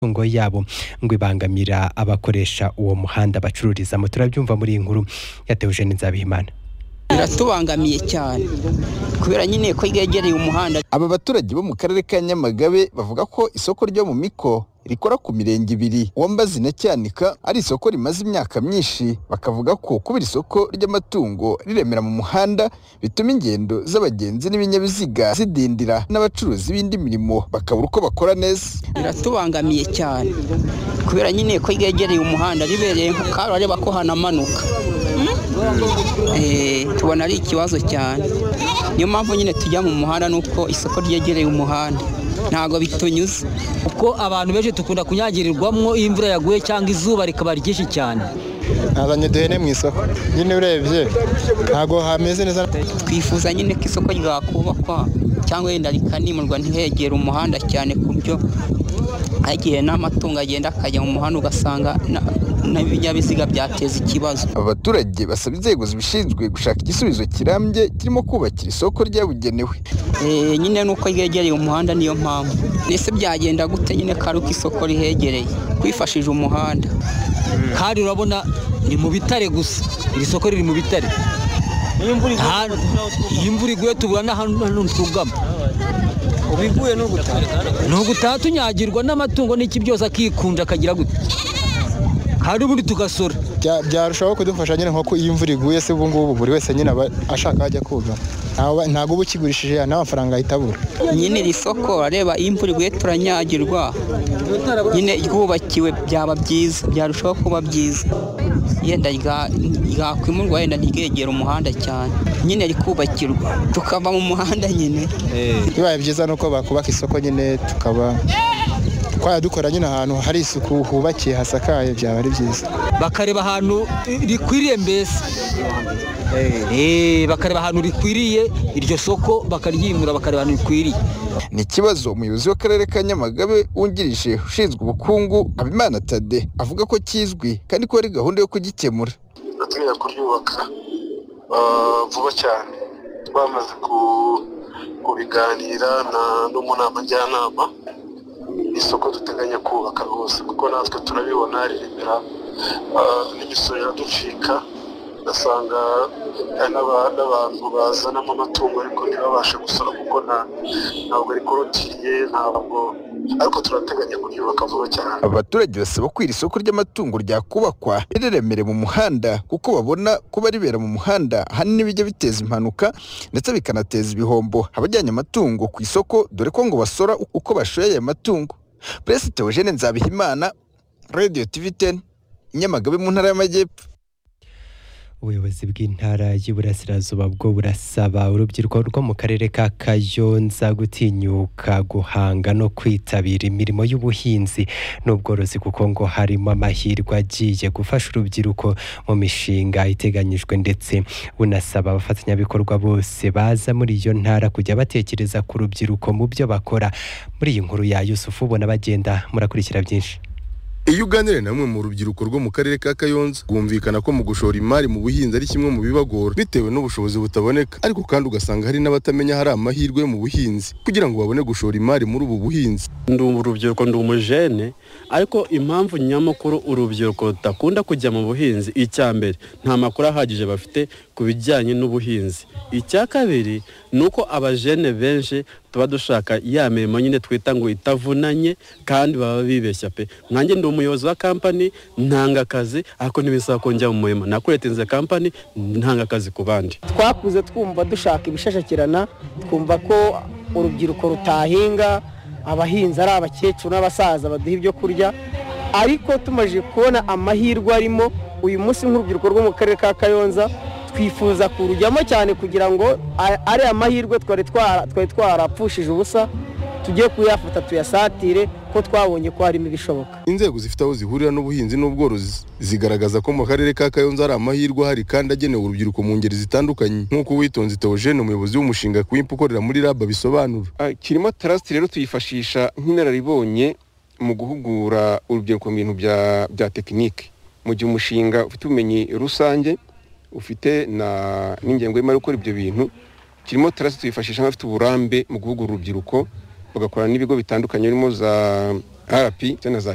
imitungo yabo ngo ibangamira abakoresha uwo muhanda bacururizamo turabyumva muri iyi nkuru yatewe Eugene Nzabihimana biratubangamiye cyane kubera nyine ko yegereye umuhanda aba baturage bo mu karere ka nyamagabe bavuga ko isoko ryo mu miko rikora ku mirenge ibiri uwambazi na cyanika ari isoko rimaze imyaka myinshi bakavuga ko kubera isoko ry'amatungo riremera mu muhanda bituma ingendo z'abagenzi n'ibinyabiziga zidindira n'abacuruzi b'indi mirimo bakabura uko bakora neza biratubangamiye cyane kubera nyine ko yegereye umuhanda ribereye nko karareba ko hanamanuka Eh, tubona ari ikibazo cyane niyo mpamvu nyine tujya mu muhanda nuko isoko ryegereye umuhanda ntabwo bitunyuze kuko abantu benshi dukunda kunyagirirwamo iyo imvura yaguye cyangwa izuba rikaba ryinshi cyane nazanye uduhene mu isoko nyine urebye ntabwo hameze neza twifuza nyine ko isoko ryakubakwa cyangwa wenda rikanimurwa ntihegere umuhanda cyane ku buryo hagiye n'amatungo agenda akajya mu muhanda ugasanga na- n'ibinyabiziga byateza ikibazo aba baturage basaba inzego zibishinzwe gushaka igisubizo kirambye kirimo kubakira isoko ryabugenewe Eh, nyine nuko ryegereye umuhanda niyo mpamvu ese byagenda gute nyine karuko isoko rihegereye twifashije umuhanda kandi urabona ni mu bitare gusa iri soko riri mu bitare Nta- iyo imvura iguye tubura n'ahantu twugama ubu iguye ni ugutaha ni ugutaha tunyagirwa n'amatungo n'iki byose akikunda akagira gute kandi ubundi tugasora Bya- byarushaho kudufasha nyine nko ko iyo imvura iguye se ubu ngubu buri wese nyine aba ashaka ajya koga Ntawe- ntabwo uba ukigurishije n'amafaranga ahita abura nyine iri soko areba iyo imvura iguye turanyagirwa nyine ryubakiwe byaba byiza byarushaho kuba byiza yenda rya- ryakwimurwa yenda ntiryegere umuhanda cyane nyine rikubakirwa tukava mu muhanda nyine bibaye byiza ni uko bakubaka isoko nyine tukaba twajya dukora nyine ahantu hari isuku hubakiye hasakaye byaba ari byiza bakareba ahantu rikwiriye mbese Eh, bakareba ahantu rikwiriye iryo soko bakaryimura bakareba ahantu rikwiriye ni ikibazo umuyobozi w'akarere ka nyamagabe wungirije ushinzwe ubukungu habimana tade avuga ko kizwi kandi ko hari gahunda yo kugikemura bateganya kuryubaka ah, vuba cyane bamaze ku- kubiganira na- no mu nama njyanama ni isoko duteganya kubaka rwose kuko natwe turabibona riremera ah, n'imisoro iraducika ugasanga hari n'aba- n'abantu bazanamo amatungo ariko ntibabashe gusora kuko nta- ntabwo rikorotiriye ntabwo ariko turateganya kuryubaka vuba cyane abaturage basaba ko iri soko ry'amatungo ryakubakwa rireremere mu muhanda kuko babona kuba ribera mu muhanda ahanini bijya biteza impanuka ndetse bikanateza ibihombo abajyanye amatungo ku isoko dore ko ngo basora uko bashoye aya matungo perezida Eugene Nzabihimana Radio TV 10 Nyamagabe mu ntara y'Amajyepfo ubuyobozi bw'intara y'Iburasirazuba bwo burasaba urubyiruko rwo mu karere ka Kayonza gutinyuka guhanga no kwitabira imirimo y'ubuhinzi n'ubworozi kuko ngo harimo amahirwe agiye gufasha urubyiruko mu mishinga iteganyijwe ndetse bunasaba abafatanyabikorwa bose baza muri iyo ntara kujya batekereza ku rubyiruko mu byo bakora muri iyi nkuru ya Yusufu ubona bagenda murakurikira byinshi Iyo uganiriye na bamwe mu rubyiruko rwo mu karere ka Kayonza rwumvikana ko mu gushora imari mu buhinzi ari kimwe mu bibagora bitewe n'ubushobozi butaboneka ariko kandi ugasanga hari n'abatamenya hari amahirwe mu buhinzi kugira ngo babone gushora imari muri ubu buhinzi ndi urubyiruko ndi umujene ariko impamvu nyamukuru urubyiruko rudakunda kujya mu buhinzi icya mbere nta makuru ahagije bafite ku bijyanye n'ubuhinzi icya kabiri ni uko abajene benshi tuba dushaka ya mirimo nyine twita ngo itavunanye kandi baba bibeshya pe nanjye ndi umuyobozi wa kampani ntanga akazi ariko ntibisaba ko njya mu murima nakuretinze kampani ntanga akazi ku bandi twakuze twumva dushaka ibishashakirana twumva ko urubyiruko rutahinga abahinzi ari abakecuru n'abasaza baduha ibyo kurya ariko tumaze kubona amahirwe arimo uyu munsi nk'urubyiruko rwo mu karere ka kayonza twifuza kurujyamo cyane kugira ngo a- ari amahirwe twari twara- twari twarapfushije ubusa tujye kuyafata tuyasatire ko twabonye ko harimo ibishoboka inzego zifite aho zihurira n'ubuhinzi n'ubworozi zigaragaza ko mu karere ka Kayonza hari amahirwe ahari kandi agenewe urubyiruko mu ngeri zitandukanye nk'uko uwitonze Theogene umuyobozi w'umushinga kwimpa ukorera muri lab bisobanura Ah, kirimo tarasiti rero tuyifashisha nk'inararibonye mu guhugura urubyiruko mu bintu bya bya tekinike mu gihe umushinga ufite ubumenyi rusange ufite na n'ingengo y'imari yo gukora ibyo bintu kirimo tarasiti tuyifashisha nk'abafite uburambe mu guhugura urubyiruko bagakorana n'ibigo bitandukanye birimo za rp na za